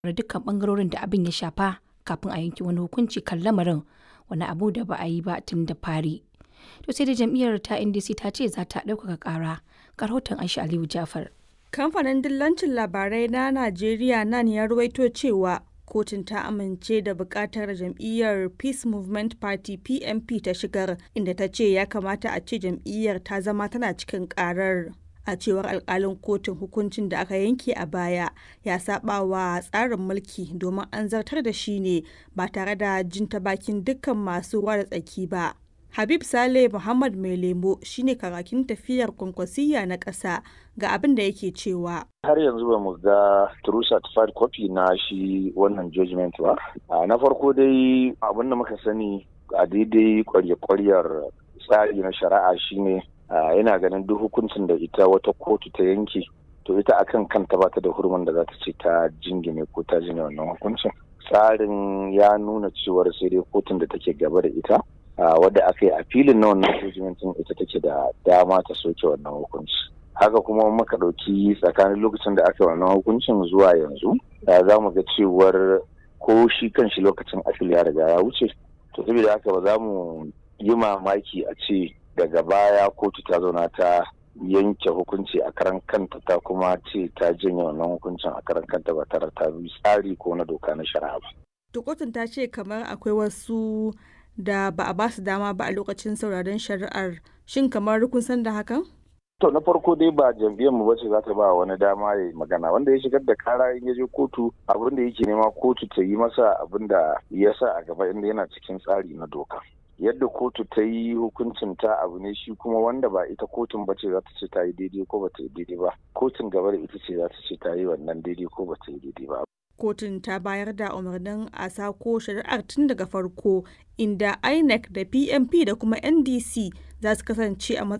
da dukkan bangarorin da abin ya shafa kafin a yanke wani hukunci kan lamarin wani abu da ba a yi ba tun da fari. To sai da jam'iyyar ta NDC ta ce za ta ɗaukaka ƙara. Ga rahoton Aisha Aliyu Jafar. Kamfanin dillancin labarai na Najeriya nan ya ruwaito cewa kotun ta amince da bukatar jam'iyyar Peace Movement Party PMP ta shigar inda ta ce ya kamata a ce jam'iyyar ta zama tana cikin karar. A cewar alkalin kotun hukuncin da aka yanke a baya ya saba wa tsarin mulki domin an zartar da shi ne ba tare da jin ta bakin dukkan masu ruwa da tsaki ba. Habib Saleh Muhammad Mai Lemo shine karakin tafiyar kwankwasiyya na ƙasa ga abin da yake cewa. Har yanzu ba mu ga true certified copy na shi wannan judgment ba. Na farko dai abin da muka sani a daidai kwarya-kwaryar tsari na shari'a shine yana ganin duk hukuncin da ita wata kotu ta yanke to ita akan kanta ba ta da hurumin da za ta ce ta jingine ko ta jingine wannan hukuncin. Tsarin ya nuna cewar sai dai kotun da take gaba da ita wadda aka yi a filin na wannan hukuncin ita take da dama ta soke wannan hukunci haka kuma muka ɗauki tsakanin lokacin da aka yi wannan hukuncin zuwa yanzu za mu ga cewar ko shi kan shi lokacin afil ya riga ya wuce to saboda haka ba za mu yi mamaki a ce daga baya kotu ta zauna ta yanke hukunci a karan kanta ta kuma ce ta janye wannan hukuncin a karan kanta ba tare ta bi tsari ko na doka na shari'a ba. To kotun ta ce kamar akwai wasu da ba a basu dama ba a lokacin sauraron shari'ar shin kamar kun san da hakan? To na farko dai ba jam'iyyar mu bace za ta ba wani dama ya magana wanda ya shigar da kara in ya je kotu abin da yake nema kotu ta yi masa abin da ya sa a gaba inda yana cikin tsari na doka. Yadda kotu ta yi hukuncin ta abu ne shi kuma wanda ba ita kotun bace za ta ce ta yi daidai ko ba ta yi daidai ba. Kotun gaba da ita ce za ta ce ta yi wannan daidai ko ba ta yi daidai ba. kotun ta bayar da umarnin a sako shari'ar tun daga farko inda inec da pmp da kuma ndc za su kasance a